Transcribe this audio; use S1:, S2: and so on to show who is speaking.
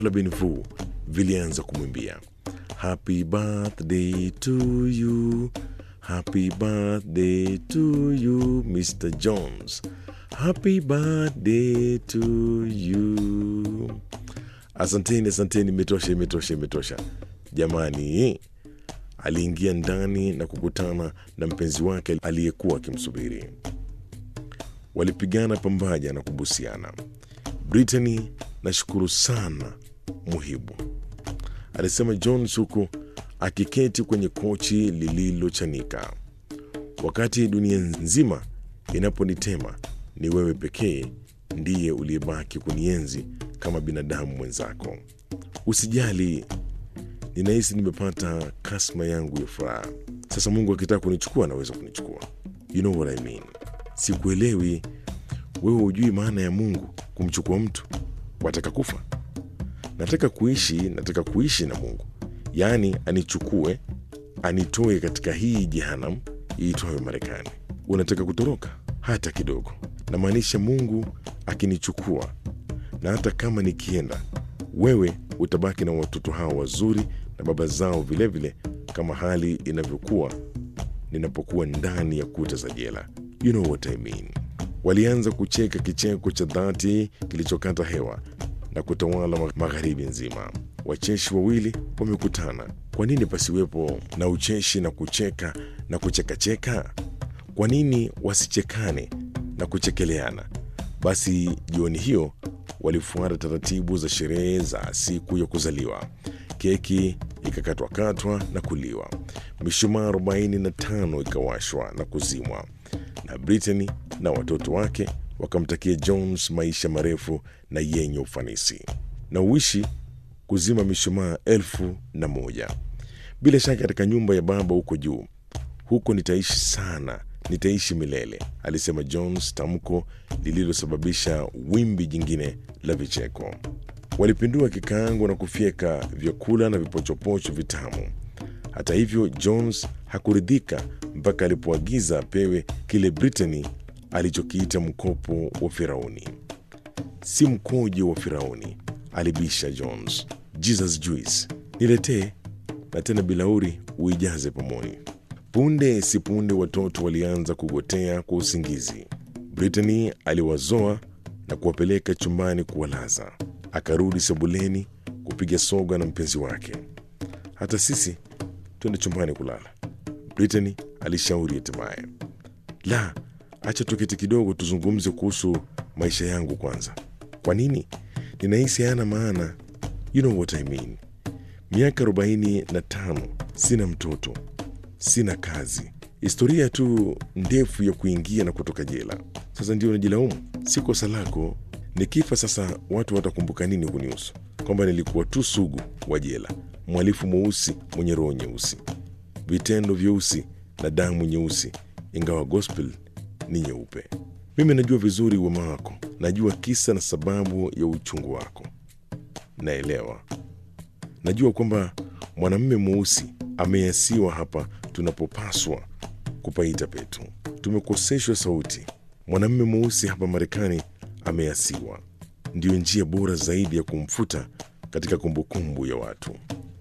S1: la Benvu vilianza kumwimbia happy birthday to you, happy birthday to you Mr Jones, happy birthday to you. Asanteni, asanteni, imetosha, imetosha, imetosha jamani. Aliingia ndani na kukutana na mpenzi wake aliyekuwa akimsubiri. Walipigana pambaja na kubusiana. Brittany, nashukuru sana muhibu, alisema Jones huku akiketi kwenye kochi lililochanika. Wakati dunia nzima inaponitema, ni wewe pekee ndiye uliyebaki kunienzi kama binadamu mwenzako. Usijali, ninahisi nimepata kasma yangu ya furaha. Sasa Mungu akitaka kunichukua anaweza kunichukua. You know what I mean. Sikuelewi, wewe hujui maana ya Mungu kumchukua mtu. Wataka kufa? Nataka kuishi, nataka kuishi na Mungu, yaani anichukue, anitoe katika hii jehanamu iitwayo Marekani. Unataka kutoroka? Hata kidogo. Namaanisha Mungu akinichukua, na hata kama nikienda, wewe utabaki na watoto hao wazuri na baba zao vilevile, kama hali inavyokuwa ninapokuwa ndani ya kuta za jela. You know what I mean. Walianza kucheka kicheko cha dhati kilichokata hewa na kutawala ma- magharibi nzima. Wacheshi wawili wamekutana. Kwa nini pasiwepo na ucheshi na kucheka na kuchekacheka? Kwa nini wasichekane na kuchekeleana? Basi jioni hiyo walifuata taratibu za sherehe za siku ya kuzaliwa. Keki ikakatwakatwa na kuliwa, mishumaa arobaini na tano ikawashwa na kuzimwa, na Brittany na watoto wake wakamtakia Jones maisha marefu na yenye ufanisi na uishi kuzima mishumaa elfu na moja. Bila shaka katika nyumba ya baba huko juu, huko nitaishi sana, nitaishi milele, alisema Jones, tamko lililosababisha wimbi jingine la vicheko. Walipindua kikaango na kufyeka vyakula na vipochopocho vitamu. Hata hivyo, Jones hakuridhika mpaka alipoagiza apewe kile Brittany alichokiita mkopo wa Firauni. Si mkojo wa Firauni, alibisha Jones. Jesus juice, niletee na tena bilauri uijaze pomoni. Punde si punde watoto walianza kugotea kwa usingizi. Brittany aliwazoa na kuwapeleka chumbani kuwalaza. Akarudi sebuleni kupiga soga na mpenzi wake. Hata sisi twende chumbani kulala, Brittany alishauri hatimaye. La, acha tuketi kidogo tuzungumze kuhusu maisha yangu kwanza. Kwa nini? Ninahisi hayana maana. You know what I mean. Miaka arobaini na tano, sina mtoto, sina kazi, historia tu ndefu ya kuingia na kutoka jela. Sasa ndio najilaumu, si kosa lako. Nikifa sasa, watu watakumbuka nini kunihusu? Kwamba nilikuwa tu sugu wa jela, mhalifu mweusi mwenye roho nyeusi, vitendo vyeusi na damu nyeusi, ingawa gospel ni nyeupe. Mimi najua vizuri wema wako, najua kisa na sababu ya uchungu wako, naelewa. Najua kwamba mwanamume mweusi ameasiwa hapa tunapopaswa kupaita petu. Tumekoseshwa sauti. Mwanamume mweusi hapa Marekani ameasiwa, ndiyo njia bora zaidi ya kumfuta katika kumbukumbu ya watu.